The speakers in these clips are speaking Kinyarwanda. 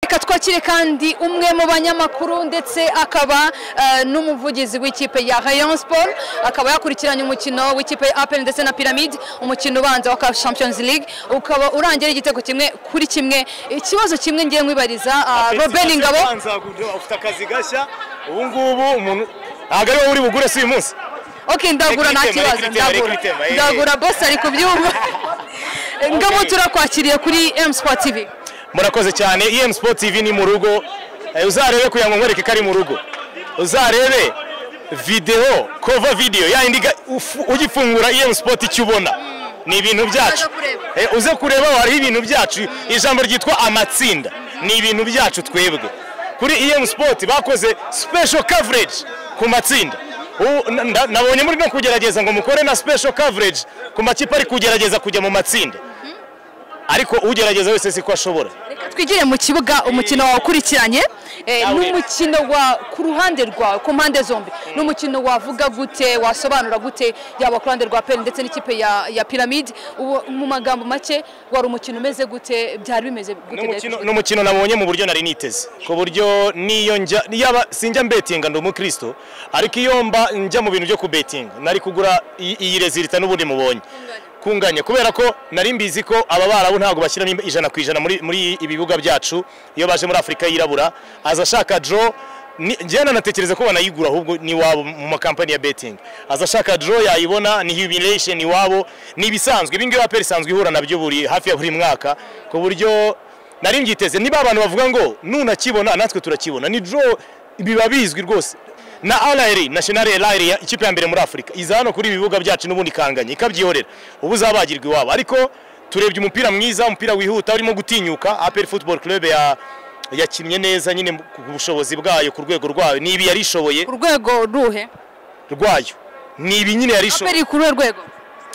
reka twakire kandi umwe mu banyamakuru ndetse akaba eh, n'umuvugizi w'ikipe ya Rayon Sport akaba yakurikiranye umukino w'ikipe ya APR ndetse na Pyramid umukino ubanza wa CAF Champions League ukaba urangira igitego kimwe kuri kimwe ikibazo kimwe ngiye nkwibariza ah, Robert Ingabo Banza kugira- ufite akazi gashya ubu ngubu umuntu ntabwo ari wowe uri bugure si uyu munsi Ok ndagura nta Reka itema, kibazo ndagura reka itema, reka itema, eh. ndagura boss ari kubyumva Ngabo turakwakiriye kuri M Sport TV murakoze cyane em sport tv ni mu rugo Eh, uzarebe kugira ngo nkwereke ko ari mu rugo uzarebe videwo kova videwo ya yindi ga- ufu- ugifungura em sport icyo ubona ni ibintu byacu Uzaza kureba. Eh, uze kureba hariho ibintu byacu ijambo ryitwa amatsinda ni ibintu byacu twebwe kuri em sport bakoze special coverage ku matsinda Ubu na- na- nabonye muri no kugerageza ngo mukore na special coverage ku makipe ari kugerageza kujya mu matsinda ariko ugerageza wese siko ashobora Reka twigire mu kibuga umukino wawukurikiranye Eh, Nawe. ni umukino wa ku ruhande rwawe ku mpande zombi ni umukino wavuga gute wasobanura gute yaba ku ruhande rwa peri ndetse n'ikipe ya, ya piramide ubu mu magambo make wari umukino umeze gute byari bimeze Ni gute umukino- ni umukino nabonye mu buryo nari niteze ku buryo niyo njya yaba sinjya mbetinga ndi umukristo ariko iyo mba njya mu bintu byo kubetinga nari kugura iyi iyi rezilita n'ubundi mubonye kunganya kubera ko nari mbizi ko aba barabu ntabwo bashyiramo ijana ku ijana muri muri ibi bibuga byacu iyo baje muri afurika yirabura aza ashaka draw ni- njyewe nanatekereza ko banayigura ahubwo n'iwabo mu makampani ya betingi aza ashaka draw yayibona ni humiliation iwabo ni ibisanzwe ibi ngibi aperi isanzwe ihura nabyo buri hafi ya buri mwaka ku buryo nari mbyiteze niba abantu bavuga ngo nunakibona natwe turakibona ni draw biba bizwi rwose na RR National RR ya- ikipe ya mbere muri Afurika iza hano kuri ibi bibuga byacu n'ubundi ikanganya ikabyihorera ubu zabagirwa iwabo ariko turebye umupira mwiza umupira wihuta urimo gutinyuka APR Football Club ya yakinnye neza nyine ku bushobozi bwayo ku rwego rwayo ni ibi yarishoboye ku rwego ruhe rwayo ni ibi nyine yarishoboye peri ku ruhe rwego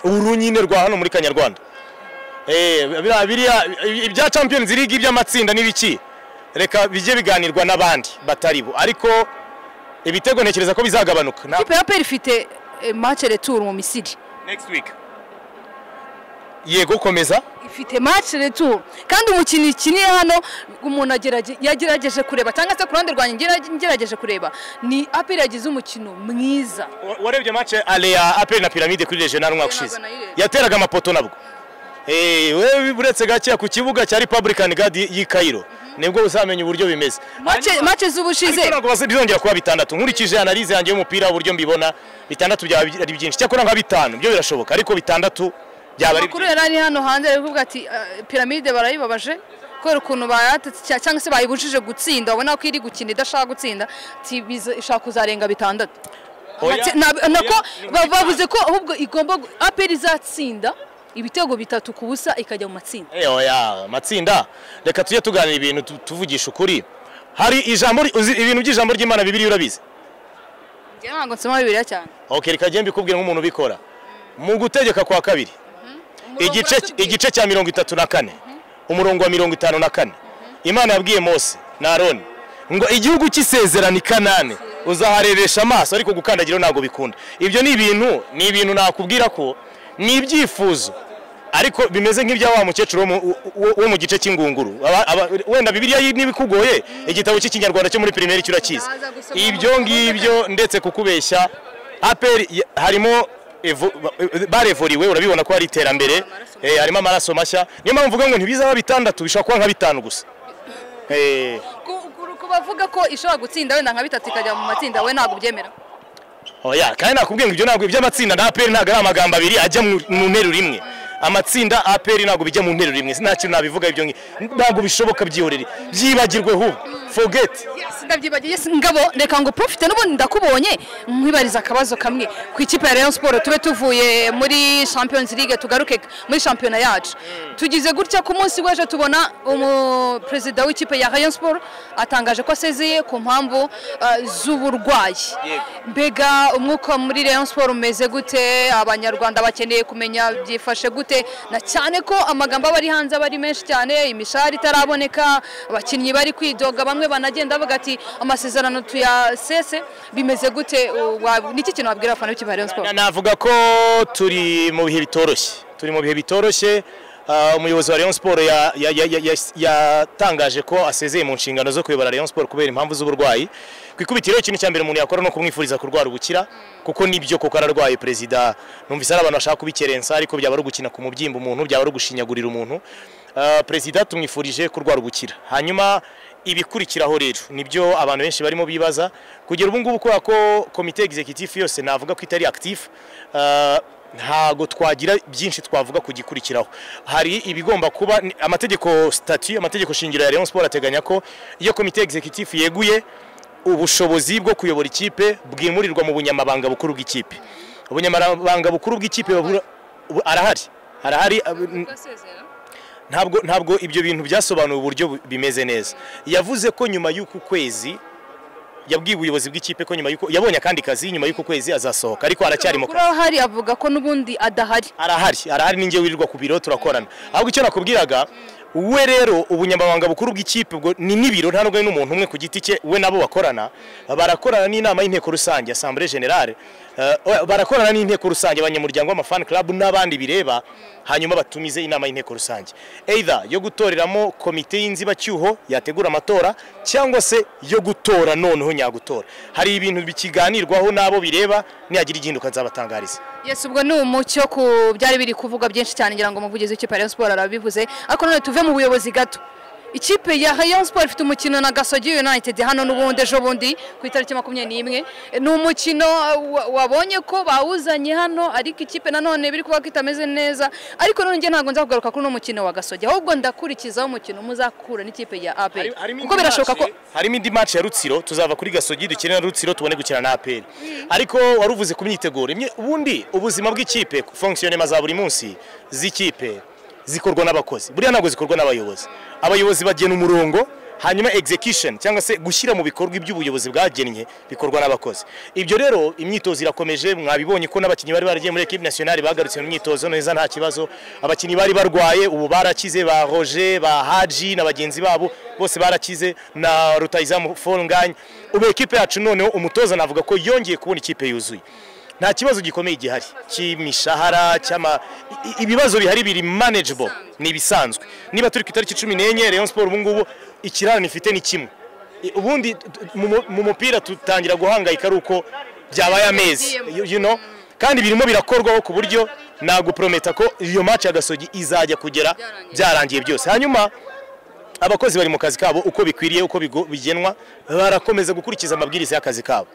uru nyine rwa hano muri kanyarwanda Eh, biriya- biriya- ibya champions league iby'amatsinda n'ibiki reka bijye biganirwa n'abandi batari bo ariko ibitego ntekereza ko bizagabanuka Na- ikipe ya peri ifite eh, match retour mu misiri yego komeza ifite match retour kandi umukino ikiniye hano umuntu agerage- yagerageje kureba cyangwa se ku ruhande rwanjye ngera- ngerageje kureba ni aperi yagize umukino mwiza warebye match ale ya apel na pyramide kuri regional umwaka ushize nayireba. yateraga amapoto nabwo Eh, wewe uretse gakeya ku kibuga cya republican guard y'i Cairo nibwo uzamenya uburyo bimeze Match- match z'ubushize Ariko ntabwo bazongera kuba bitandatu nkurikije analize yanjye y'umupira uburyo mbibona bitandatu byaba ari byinshi cyakora nka bitanu byo birashoboka ariko bitandatu byaba ari amakuru yari ari hano hanze ari kuvuga ati "Ah, piramide barayibabaje kubera ukuntu bayatatse cya- cyangwa se bayibujije gutsinda ubona ko iri gukina idashaka gutsinda ati "Biza- ishaka kuzarenga bitandatu Oya, Ati- na- nako ni ba- bavuze ko ahubwo igomba gu- aperi izatsinda ibitego bitatu ku busa ikajya mu matsinda Eh, oya matsinda reka tujye tuganira ibintu tu- tuvugisha ukuri hari ijambo ri- uzi ibintu by'ijambo ry'Imana bibiri urabizi Njye ntabwo nsoma bibiliya cyane okay reka njye mbikubwire nk'umuntu ubikora mu gutegeka kwa kabiri igice igice cya mirongo itatu na kane umurongo wa mirongo itanu na kane imana yabwiye mose na aroni ngo igihugu cy'isezerano i kanani uzahareresha amaso ariko gukandagiraho ntabwo bikunda ibyo ni ibintu ni ibintu nakubwira ko ni ibyifuzo ariko bimeze nk'ibya wa mukecuru wo mu- wo- wo mu gice cy'ingunguru Aba- aba- wenda bibiliya yi- niba ikugoye igitabo cy'ikinyarwanda cyo muri pirimeri cyurakizi Ndaza gusoma. ibyo ngibyo ndetse kukubeshya aperi ya- harimo evo- barevuriwe urabibona ko hari iterambere Amaraso eh, harimo amaraso mashya niyo mpamvu mvuga ngo ntibizaba bitandatu bishobora kuba nka bitanu gusa Eh, Ku- ku- ku bavuga ko ishobora gutsinda wenda nka bitatu ikajya mu matsinda we ntabwo ubyemera oya kandi nakubwiye ngo ibyo ntabwo iby'amatsinda na aperi ntabwo ari amagambo abiri ajya mu mu nteruro imwe amatsinda aperi ntabwo bijya mu nteruro imwe nta kintu nabivuga ibyo ngi- ntabwo bishoboka byihorere byibagirwe hub forget Yes, ndabyibagiye yes, ngabo reka ngo profite n'ubundi ndakubonye nkwibariza akabazo kamwe ku ikipe ya Rayon Sport tube tuvuye muri Champions League tugaruke muri shampiyona yacu tugize gutya ku munsi w'ejo tubona umu perezida w'ikipe ya Rayon Sport atangaje ko asezeye ku mpamvu uh, z'uburwayi mbega umwuka muri Rayon Sport umeze gute abanyarwanda bakeneye kumenya byifashe gute na cyane ko amagambo aba ari hanze aba ari menshi cyane imishahara itaraboneka abakinnyi bari kwidoga bamwe banagenda bavuga ati amasezerano tuyasese bimeze gute uh, wa- niki kintu wabwira abafana b'ikipe ya Rayon Sport Na- Navuga ko turi mu bihe bitoroshye turi mu bihe bitoroshye ah, umuyobozi wa Rayon Sport ya- ya- ya- ya- ya- yatangaje ko asezeye mu nshingano zo kuyobora Rayon Sport kubera impamvu z'uburwayi ku ikubitiro ikintu cya mbere umuntu yakora ni ukumwifuriza kurwara ubukira kuko nibyo koko ararwaye perezida numvise ari abantu bashaka kubikerensa ariko byaba ari ugukina ku mubyimba umuntu byaba ari ugushinyagurira umuntu Ah, perezida tumwifurije kurwara ubukira hanyuma ibikurikiraho rero nibyo abantu benshi barimo bibaza kugera ubu ngubu kubera ko komite executive yose navuga ko itari active ah, ntago twagira byinshi twavuga ku gikurikiraho hari ibigomba kuba ni- amategeko statu amategeko shingiro ya Rayon Sport ateganya ko iyo komite executive yeguye ubushobozi bwo kuyobora ikipe bwimurirwa mu bunyamabanga bukuru bw'ikipe ubunyamabanga bukuru bw'ikipe babura- ubu- arahari arahari ab- ntabwo ntabwo ibyo bintu byasobanuwe uburyo bu- bimeze neza yavuze ko nyuma y'uku kwezi yabwiye ubuyobozi bw'ikipe ko nyuma y'uko yabonye akandi kazi nyuma y'uku kwezi azasohoka ariko aracyari mu kuri kazi aho hari avuga ko n'ubundi adahari arahari arahari ninjye wirirwa ku biro turakorana ahubwo icyo nakubwiraga we rero ubunyamabanga bukuru bw'ikipe ubwo ni n'ibiro nta nubwo ari n'umuntu umwe ku giti cye we nabo bakorana barakorana n'inama y'inteko rusange asambure generale eh, oya, barakorana n'inteko rusange abanyamuryango w'amafani club n'abandi bireba hanyuma batumize inama y'inteko rusange either yo gutoreramo komite y'inzibacyuho yategura amatora cyangwa se yo gutora noneho nyagutora hari ibintu bikiganirwaho n'abo bireba nihagira igihinduka nzabatangariza Yes, ubwo ni umucyo ku byari biri kuvuga byinshi cyane ngira ngo umuvugizi w'ikipe ya Rayon Sport arabivuze ariko none tuve mu buyobozi gato ikipe ya Rayon Sport ifite umukino na Gasogi United hano n'ubundi ejo bundi ku itariki makumyabiri n'imwe ni umukino uh, wa- wabonye ko bawuzanye hano ariko ikipe nanone biri kuvuga ko itameze neza ariko none njye ntabwo nzakugaruka kuri uno mukino wa Gasogi ahubwo ndakurikizaho umukino muzakura n'kipe ya APR kuko birashoboka ko harimo indi match ya Rutsiro tuzava kuri Gasogi dukine na Rutsiro tubone gukina na APR ariko wari uvuze ku myiteguro imye- ubundi ubuzima bw'ikipe fonctionnement za buri munsi z'ikipe zikorwa n'abakozi buriya ntabwo zikorwa n'abayobozi abayobozi bagena umurongo hanyuma execution cyangwa se gushyira mu bikorwa iby'ubuyobozi bwagennye bikorwa n'abakozi ibyo rero imyitozo irakomeje mwabibonye ko n'abakinnyi bari baragiye muri equipe nationale bagarutse mu myitozo neza nta kibazo abakinnyi bari barwaye ubu barakize ba Roger ba Haji na bagenzi babo bose barakize na rutayizamu Folnganye ubu ekipe yacu noneho umutoza navuga ko yongeye kubona ikipe yuzuye nta kibazo gikomeye gihari cy'imishahara cy'ama i- i- ibibazo bihari biri manageable ni ibisanzwe niba turi ku itariki cumi n'enye Rayon Sport ubu ngubu ikirarane ifite ni kimwe I- ubundi t- t- mu mu- mu mupira dutangira guhangayika ari uko byabaye amezi you- you know kandi birimo birakorwaho ku buryo naguprometa ko iyo match ya gasogi izajya kugera byarangiye byose hanyuma abakozi bari mu kazi kabo uko bikwiriye uko bigo- bigenwa barakomeza gukurikiza amabwiriza y'akazi kabo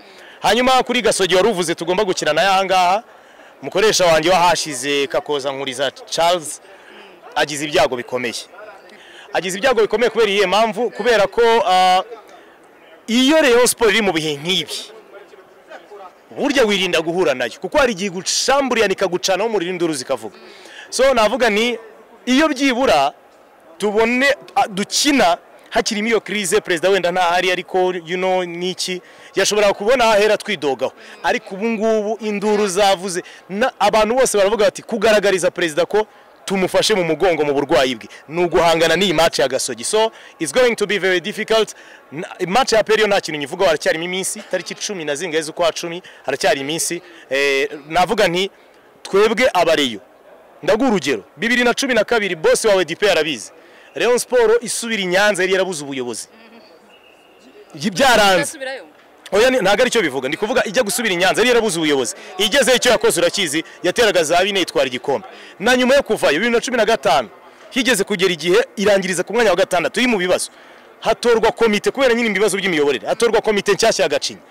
hanyuma kuri gasogi wari uvuze tugomba gukina nayo ahangaha mukoresha wanjye wahashize kakoza nkuriza charles agize ibyago bikomeye agize ibyago bikomeye kubera iyihe mpamvu kubera ko ah, iyo Rayon Sport iri mu bihe nk'ibi burya wirinda guhura nayo kuko hari igihe igucamburira nikagucanaho umuriro induru zikavuga so navuga ni iyo byibura tubone a- dukina hakirimo iyo crise perezida wenda ntahari ariko you know niki yashobora kubona ahera twidogaho ariko ubu ngubu induru zavuze na- abantu bose baravuga bati kugaragariza perezida ko tumufashe mu mugongo mu burwayi bwe ni uguhangana n'iyi match ya gasogi so it's going to be very difficult Na- match ya periyo nta kintu nyivugaho haracyarimo iminsi tariki cumi na zingahe z'ukwa cumi haracyari iminsi Eh, navuga nti twebwe abareyo ndaguha urugero bibiri na cumi na kabiri bose wawe dipe yarabizi Rayon Sport isubira i Nyanza yari yarabuze ubuyobozi byaranze Ndasubirayo. oya ni- ntabwo ari cyo bivuga ndi kuvuga ijya gusubira i Nyanza yari yarabuze ubuyobozi igeze icyo yakoze urakizi yateraga za bine yitwara igikombe na nyuma yo kuvayo bibiri na cumi na gatanu higeze kugera igihe irangiriza ku mwanya wa gatandatu iri mu bibazo hatorwa komite kubera nyine ibibazo by'imiyoborere hatorwa komite nshyashya ya Gacinya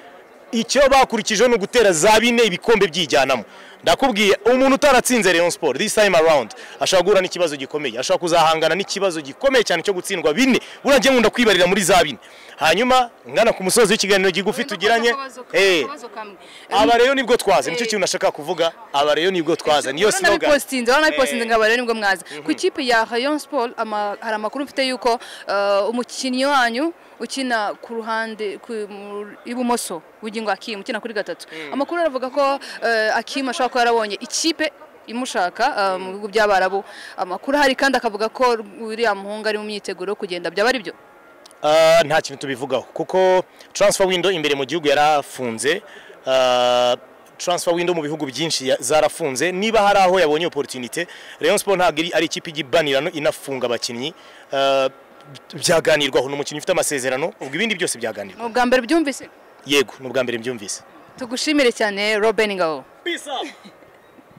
icyo bakurikijeho ni ugutera za bine ibikombe byijyanamo ndakubwiye umuntu utaratsinze Rayon Sport this time around ashobora guhura n'ikibazo gikomeye ashobora kuzahangana n'ikibazo gikomeye cyane cyo gutsindwa bine urangiye nkunda kwibarira muri za bine hanyuma ngana ku musozi w'ikiganiro gigufi tugiranye Akabazo ka- eh akabazo kamwe. aba rero nibwo twaze nicyo kintu nashaka kuvuga aba rero nibwo twaze niyo slogan nabipostinze urabona nabipostinze nkaba rero nibwo mwaza ku ikipe ya Rayon Sport ama- hari amakuru mfite yuko eh, umukinnyi wanyu ukina ku ruhande ku- mu- ibumoso bugingo Akim ukina kuri gatatu amakuru aravuga ko eh, Akim ashobora kuba yarabonye ikipe imushaka eh, mu bihugu by'abarabu amakuru ahari kandi akavuga ko uriya muhungu ari mu myiteguro yo kugenda byaba ari byo Ah, nta kintu tubivugaho kuko transfer window imbere mu gihugu yarafunze Ah, transfer window mu bihugu byinshi ya- zarafunze niba hari aho yabonye opportunité Rayon Sport ntabwo iri- ari ikipe igibanirano inafunga abakinnyi eh, byaganirwaho ni umukinnyi ufite amasezerano ubwo ibindi byose byaganirwa mu bwa mbere byumvise yego ni ubwa mbere mbyumvise tugushimire cyane robin ngabo peace up